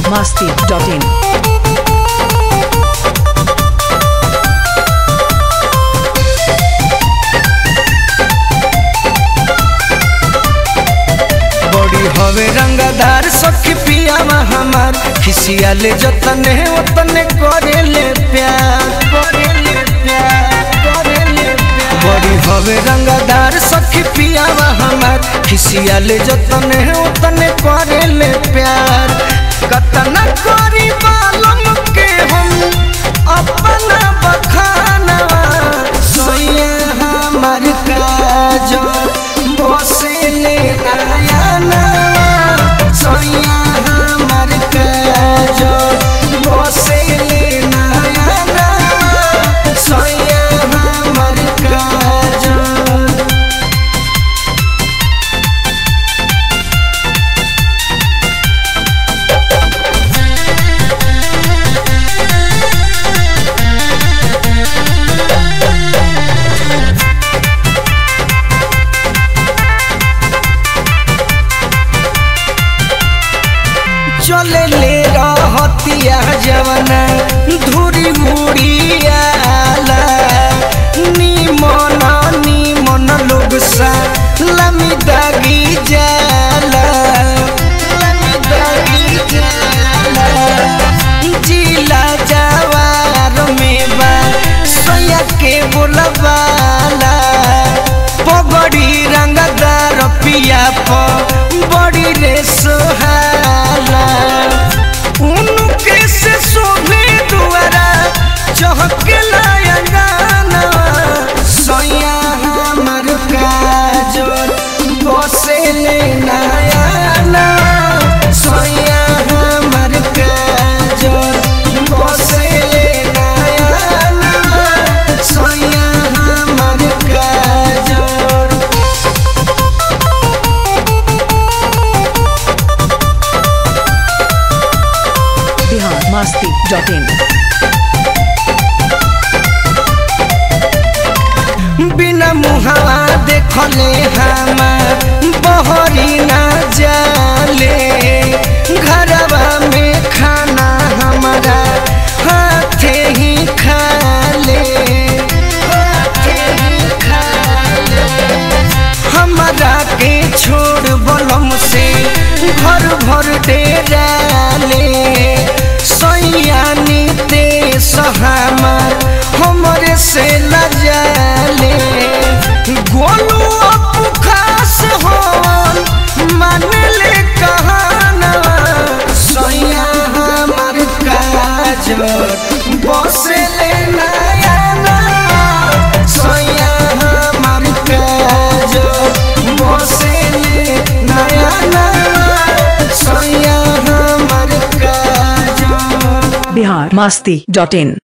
biharmasti.in बड़ी हवे रंगदार सखी पियावा हमार खिसिया ले जतने ओतने करे ले प्यार करे ले प्यार करे ले प्यार बड़ी हवे रंगदार सखी पियावा हमार खिसिया ले जतने ओतने करे ले प्यार कतना करी बालम के हम अपना बखानवा सोया हमार काजो बसे ले आयाना सोया हमार काजो बसे ले आयाना सोया हमार काजो चले ले रहतिया जवना धुरी मुड़ियाला निमन निमन लोग सा लमी दागी जाला लमी दागी जाला जिला जवार में बा सोया के बोलबाला पगड़ी रंगदार पिया प बड़ी रे सोहाला उनके से शोभे दुआरा चहके लायंगाना सोया हमर काजोर बसे ले नयाना सोया हमर काजोर बसे ले नयाना सोया हमर काजोर biharmasti.in बिना मुहावा देखले हमार बहरी ना जाले घरवा में खाना हमारा हाथे ही खाले हाथे ही खाले हमारा के छोड़ बलम से घर भर डेराले सैयानी ते हमार हमरे से न जाले गोलू अपू खास होन मान ले कहाना सैया हमार काज बसे ले नयाना सैया हमार काज बसे ले नयाना सैया हमार काज biharmasti.in